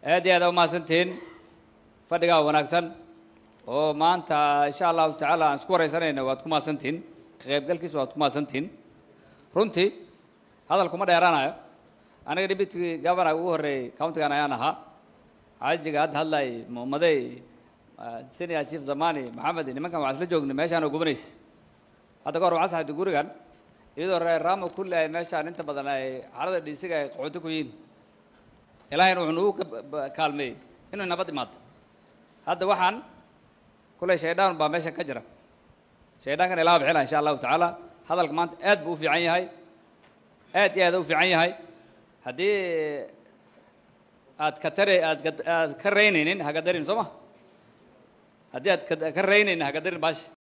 aad iyo aad umahadsantihiin fadhigaa wanaagsan oo maanta insha allahu tacaala aan isku wareysanayna waad ku mahadsantihiin ka qaybgalkiisa waad ku mahadsantihiin runtii hadalkuma dheeraanayo aniga deputy governor ugu horreeyey countigan ayaan ahaa xaajiga hadda hadlayay mumadey senior chief zamani maxamed nimankan waxaan isla joognay meeshaan oo gubanaysa hadda ka hor waxaan saxaytay gurigan iyadoo reer ramo kulli ay meeshaan inta badan ay xaalada dhiisiga ay qaxooti ku yihiin ilaahayna wuxuu nagu kaalmeeyey inuu nabad imaado hadda waxaan kulley shaydaan baa meesha ka jira shaydaankana ilaa bixina insha allahu tacaala hadalka maanta aad buu u fiican yahay aad iyo aad u fiican yahay haddii aad ka tare aad aad ka raynaynin hagadarin soo ma haddii aad ka raynaynin hagadarin baashi